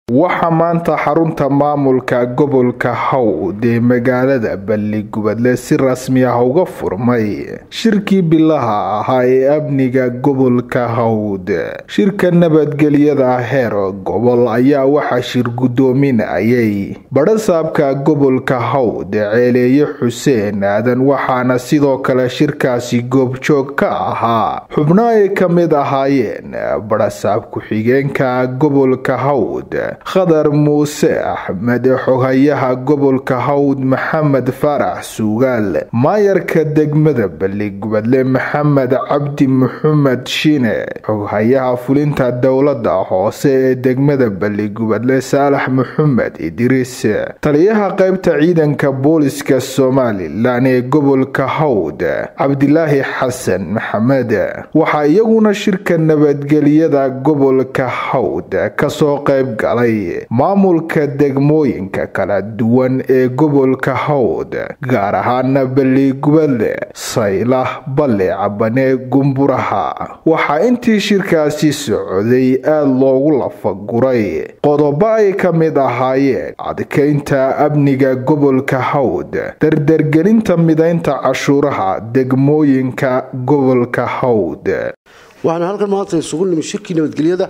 waxaa maanta xarunta maamulka gobolka hawd ee magaalada balligubadle si rasmi ah uga furmay shirkii bilaha ahaa ee amniga gobolka hawd shirka nabadgelyada heer gobol ayaa waxaa shir guddoominayay badhasaabka gobolka hawd ceeleeye xuseen aadan waxaana sidoo kale shirkaasi goobjoog ka ahaa xubno ay ka mid ahaayeen badhasaab ku-xigeenka gobolka hawd khadar muuse axmed xoghayaha gobolka hawd maxamed farax suugaal maayarka degmada balligubadle maxamed cabdi maxamed shine xoghayaha fulinta dowlada hoose ee degmada balligubadle saalax maxamed idriis taliyaha qaybta ciidanka booliska somalilan ee gobolka hawd cabdilaahi xasan maxamed waxaa iyaguna shirka nabadgelyada gobolka hawd kasoo qayb galay maamulka degmooyinka kala duwan ee gobolka hawd gaar ahaana balligubadle saylah balle cabane gumburaha waxaa intii shirkaasi socday aada loogu lafaguray qodobo ay ka mid ahaayeen adkaynta amniga gobolka hawd dardargelinta midaynta cashuuraha degmooyinka gobolka hawd waxaanu halkan maanta isugu nimi shirkii nabadgelyada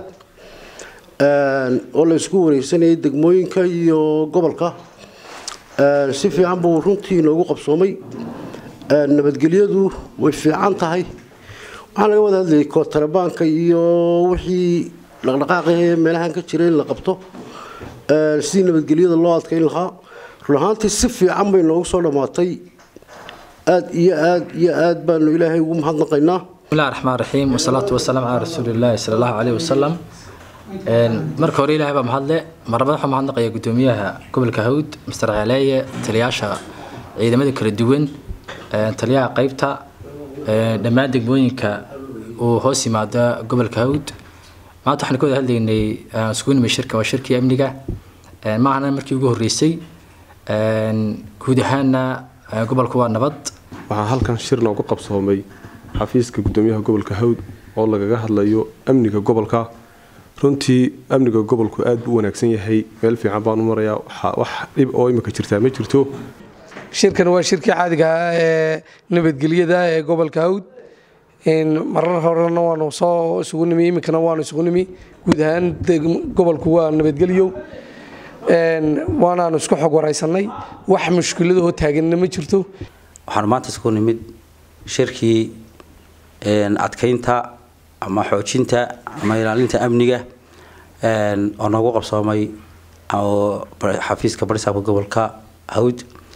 oo la isugu wareysanayay degmooyinka iyo gobolka si fiican buu runtii inoogu qabsoomay nabadgelyadu way fiican tahay waxaa laga wada hadlayay kootarabaanka iyo wixii dhaqdhaqaaqahee meelahan ka jira in la qabto sidii nabadgelyada loo adkayn lahaa run ahaantii si fiican bay noogu soo dhammaatay aada iyo aad iyo aad baanu ilaahay ugu mahadnaqaynaa bismillahi raxmaan raxiim wasalaatu wasalaam calaa rasuuliillaahi sala allahu caleyhi wasalam marka hore ilahay baa mahadle marnabad waxaa mahadnaqaya guddoomiyaha gobolka hawd master ceeleeye taliyaasha ciidamada kala duwan taliyaha qeybta dhammaan degmooyinka uu hoos yimaada gobolka hawd maanta waxaan ka wada hadlaynay isugu nimay shirka waa shirkii amniga maahana markii ugu horreysay guud ahaana gobolku waa nabad waxaa halkan shir noogu qabsoomay xafiiska guddoomiyaha gobolka hawd oo lagaga hadlayo amniga gobolka runtii amniga gobolku aada buu wanaagsan yahay meel fiican baan u marayaa wax dhib oo imika jirtaa ma jirto shirkan waa shirkii caadiga ah ee nabadgelyada ee gobolka hawd marar horena waanu soo isugu nimi iminkana waanu isugu nimi guud ahaan gobolku waa nabadgelyo waanaanu isku xog waraysanay wax mushkiladahoo taaganna ma jirto waxaanu maanta isku nimid shirkii adkaynta ama xoojinta ama ilaalinta amniga oo noogu qabsoomay oo xafiiska barisaabka gobolka hawd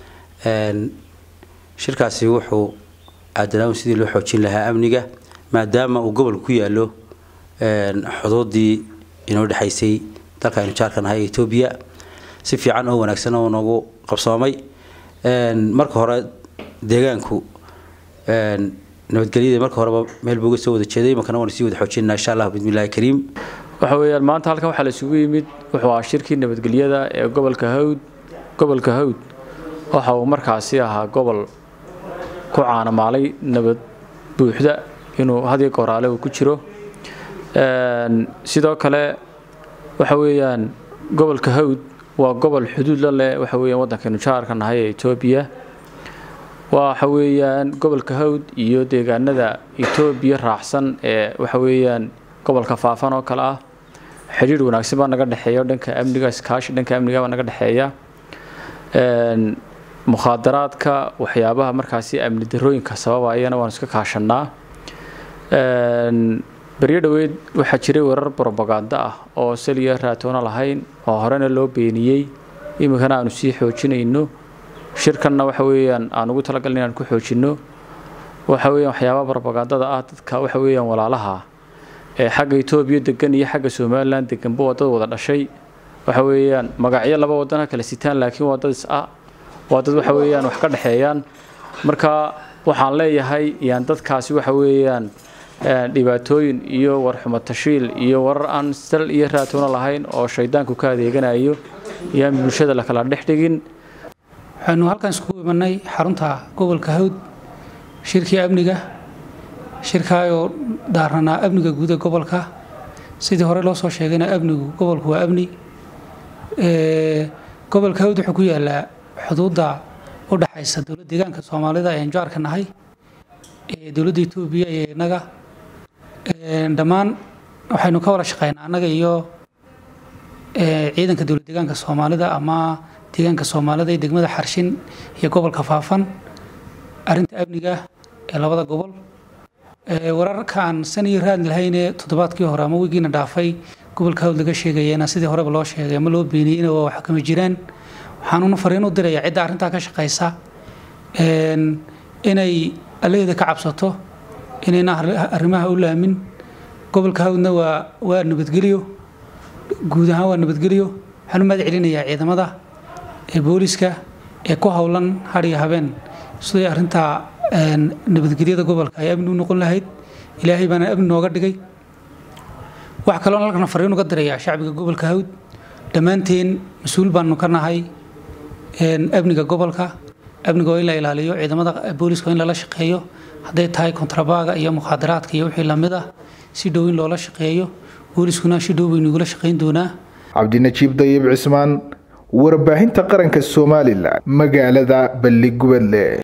shirkaasi wuxuu aadanaawn sidii loo xoojin lahaa amniga maadaama uu gobolka ku yaalo xuduudii inoo dhexaysay dalka aynu jaarka nahay etoobiya si fiican oo wanaagsan oo noogu qabsoomay marka hore deegaanku nabadgelyada marka horeba meel buu uga soo wada jeeday imankana waanu sii wada xoojinaa insha allah bismillahi kariim waxa weeyaan maanta halkan waxaa la isugu yimid wuxuu ahaa shirkii nabadgelyada ee gobolka hawd gobolka hawd waxa uu markaasi ahaa gobol ku caanamaalay nabad buuxda inuu hadiyo goraale uu ku jiro sidoo kale waxa weeyaan gobolka hawd waa gobol xuduud la leh waxa weeyaan waddankaynu jaarka nahay ee etoobiya waxa weeyaan gobolka hawd iyo deegaanada etoobiya raacsan ee waxa weeyaan gobolka faafan oo kale ah xidhiir wanaagsan baa naga dhexeeya dhanka amniga iskaashi dhanka amniga baa naga dhexeeya mukhaadaraadka waxyaabaha markaasi amni darooyinka sababayana waanu iska kaashanaa beryo dhoweed waxaa jiray warar brobaganda ah oo saliya raatoona lahayn oo horena loo beeniyey iminkana aanu sii xoojinayno shirkanna waxa weeyaan aan ugu talagalin inaan ku xoojinno waxa weeyaan waxyaabaha brobagandada ah dadka waxa weeyaan walaalaha ee xagga etoobiya degan iyo xagga somalilan deganba waa dad wada dhashay waxa weeyaan magacyo laba wadana kala sitaan laakiin waa dad is ah waa dad waxa weeyaan wax ka dhexeeyaan marka waxaan leeyahay yaan dadkaasi waxa weeyaan dhibaatooyin iyo warxumo tashiil iyo warar aan sal iyo raatoona lahayn oo shaydaanku ka adeeganayo iyaan bulshada la kala dhex dhigin waxaanu halkan iskugu imanay xarunta gobolka hawd shirkii amniga shirkaayoo daaranaa amniga guuda gobolka sidii hore loo soo sheegayna amnigu gobolku waa amni gobolka hawd wuxuu ku yaalaa xuduudda u dhexaysa dowladda deegaanka soomaalida ee jaarka nahay dowladda etoobiya iyo innaga dhammaan waxaynu ka wada shaqeynaa annaga iyo ciidanka dowlad deegaanka soomaalida ama deegaanka soomaalida ee degmada xarshin iyo gobolka faafan arrinta amniga ee labada gobol wararka aan san iyo raad lahaynee toddobaadkii hore ama wigiina dhaafay gobolka hawd laga sheegayena sidii horeba loo sheegay ama loo beeniyeyna waa wax kama jiraan waxaanuna fariin u dirayaa cidda arrintaa ka shaqaysa inay alleeda ka cabsato inayna arrimaha u laamin gobolka hawdna waa waa nabadgelyo guud ahaan waa nabadgelyo waxaan u mahad celinayaa ciidamada ee booliska ee ku howlan har iyo habeen siday arrintaa nabadgelyada gobolka ay amni u noqon lahayd ilaahay baana amni nooga dhigay wax kaloon halkana fariin uga dirayaa shacbiga gobolka hawd dhammaanteen mas-uul baanu ka nahay amniga gobolka amniga waa in la ilaaliyo ciidamada booliska waa in lala shaqeeyo hadday tahay kontrabaaga iyo mukhaadaraadka iyo wixii lamid ah si dhow in loola shaqeeyo booliskuna si dhow baynu igula shaqayn doonaa cabdinajiib dayib cismaan warbaahinta qaranka somalilan magaalada balligubadle